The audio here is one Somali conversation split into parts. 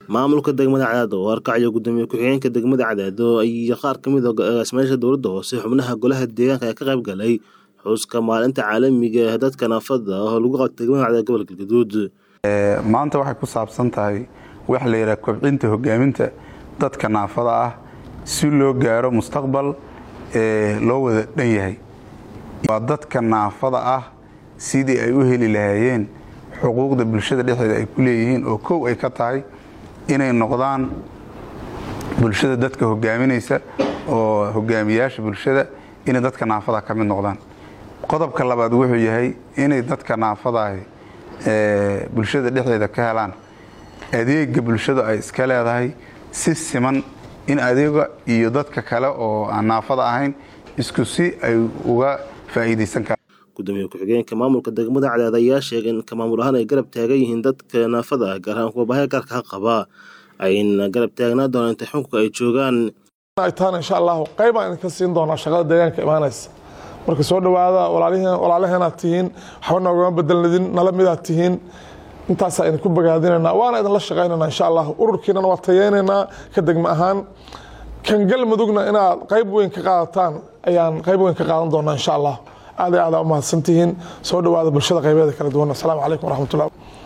maamulka degmada cadaado oo harkacyo gudoomiye ku-xigeenka degmada cadaado iyo qaar ka mid a agaasimayaasha dowladda hoose xubnaha golaha deegaanka ayaa ka qayb galay xuska maalinta caalamiga ee dadka naafada oo lagu qabtay degmada cadaado gobolka galgaduud maanta waxay ku saabsan tahay waxa la yidhaha kobcinta hogaaminta dadka naafada ah si loo gaaro mustaqbal loo wada dhan yahay waa dadka naafada ah sidii ay u heli lahaayeen xuquuqda bulshada dhexdeeda ay ku leeyihiin oo kow ay ka tahay inay noqdaan bulshada dadka hogaaminaysa oo hogaamiyaasha bulshada inay dadka naafada ka mid noqdaan qodobka labaad wuxuu yahay inay dadka naafadaahi bulshada dhexdeeda ka helaan adeega bulshadu ay iska leedahay si siman in adeega iyo dadka kale oo aan naafada ahayn isku si ay uga faa'iidaysan karaan gudoomiye ku-xigeenka maamulka degmada cadaad ayaa sheegay in maamul ahaan ay garab taagan yihiin dadka naafada ah gaar ahaan kuwa baahya gaarka ha qaba ayna garab taagnaa doonaan inta xukunka ay joogaan ay tahana insha allahu qaybaan idinka siin doonaa shaqada deegaanka imaanaysa marka soo dhowaada walaalaheenaad tihiin waxba noogama bedelnidin nala midaad tihiin intaasaa idinku bogaadinaynaa waana idinla shaqaynaynaa insha allah ururkiinana waa tayeynaynaa ka degma ahaan kan galmudugna inaad qayb weyn ka qaadataan ayaan qayb weyn ka qaadan doonaa insha allah aad iyo aadaa umahadsantihiin soo dhowaada bulshada qaybeeda kala duwan asalaamu calaykum waraxmatullah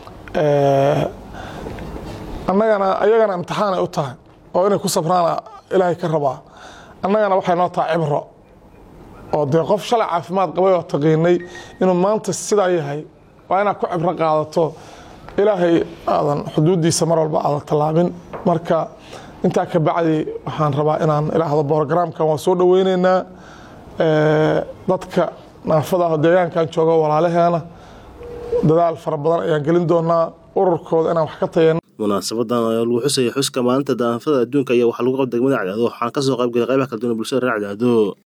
annagana ayagana imtixaan ay u tahay oo inay ku sabraana ilaahay ka rabaa annagana waxay noo tahay cibro oo dee qof shalay caafimaad qabay oo taqiinay inuu maanta sidaa yahay waa inaad ku cibro qaadato ilaahay aadan xuduuddiisa mar walba aadan tallaabin marka intaa ka bacdi waxaan rabaa inaan ilaahdo borogramkan waa soo dhoweyneynaa dadka naafada ah deegaankan jooga walaalaheena dadaal fara badan ayaan gelin doonaa ururkooda inaan wax ka tayeen munaasabadan oo lagu xusaya xuska maalinta naafada adduunka ayaa waxaa lagu qabta degmada cadaado waxaan kasoo qayb galay qaybaha kala duwan bulshada reer cadaado